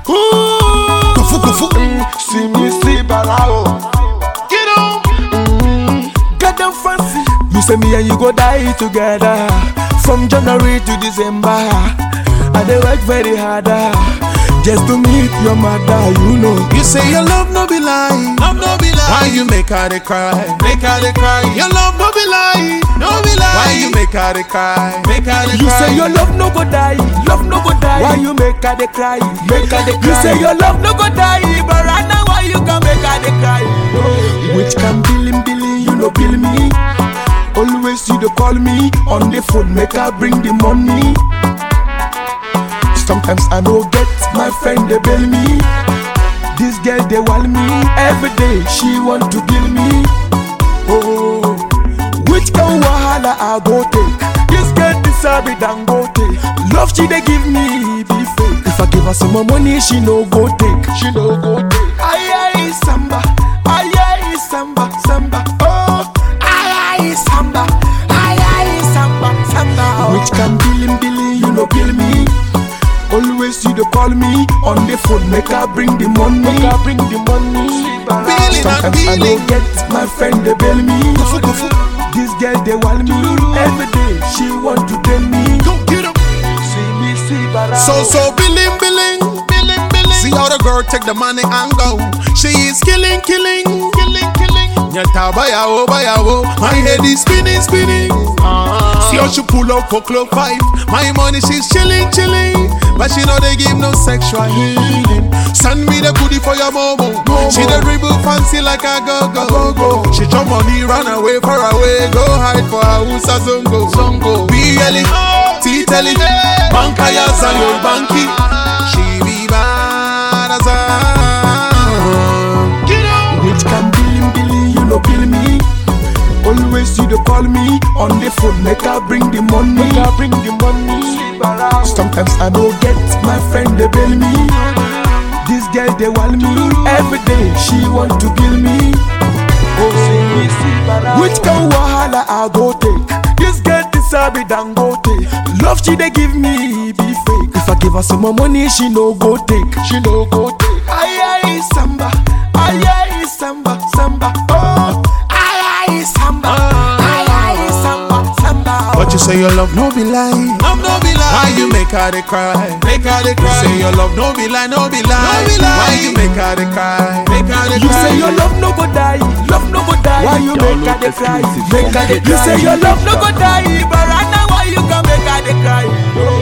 Ooh. Kofu, kofu. Mm, see me see balao. Get on. Get them fancy. You say me and you go die together from January to December. I dey work very hard ah, just to meet your mother. You know. You say your love no be lie, love no be lie. Why you make her dey cry, make her dey cry? Your love no be lie, no be lie. Why you make her dey cry, make her dey You cry? say your love no go die, love no go die. Why you make her dey cry, make her dey cry? You say your love no go die, but right now why you can make her dey cry? Which can billing billing, you no bill me. Always you dey call me on the phone, make her bring the money. Sometimes I no get my friend they bail me. This girl they want me every day. She want to kill me. Oh, which kind wahala I go take? This girl deserve it and go take. Love she they give me be fake. If I give her some more money, she no go take. She no go take. Aye aye samba, aye aye samba samba. Oh, aye aye samba, aye aye samba samba. Which can billing billing, you no bill me. Always you dey call me on the phone, make her bring the money. Make her bring the money. Billing and Sometimes I billing. no get my friend they bail me. Kofu, kofu. This girl they want me every day. She want to tell me. Go get 'em. See me see bara. So so billing billing billing billing. See how the girl take the money and go. She is killing killing killing killing. Nyata bayawo bayawo. My head is spinning spinning. See how she pull up for club five. My money she's chilling chilling. But she know they give no sexual healing. Send me the goodie for your momo. She the dribble fancy like a go go go. She jump money run away far away. Go hide for her who's a zongo zongo. Be yelling, T-telling, banka ya zayo banki. She be bad as a. Get up. Which can billing billing, you no bill me. Always you dey call me on the phone, make her bring the money. Make her bring the money. Sometimes I don't get my friend they bail me. This girl they want me every day. She want to kill me. Oh, which kind wahala I go take? This girl deserve it and go take. Love she they give me be fake. If I give her some more money, she no go take. She no go take. Aye aye samba, aye aye samba samba. Oh, aye aye samba, aye aye samba samba. But you say your love no be lie. Love no be lie. Why you make her dey cry? Make her dey cry. You say your love no be lie, no be lie. No be lie. Why you make her dey cry? Make her dey You cry. say your love no go die, love no go die. Why you make her dey cry? Make her dey cry. You say your love no go die, but right now why you can make her dey cry?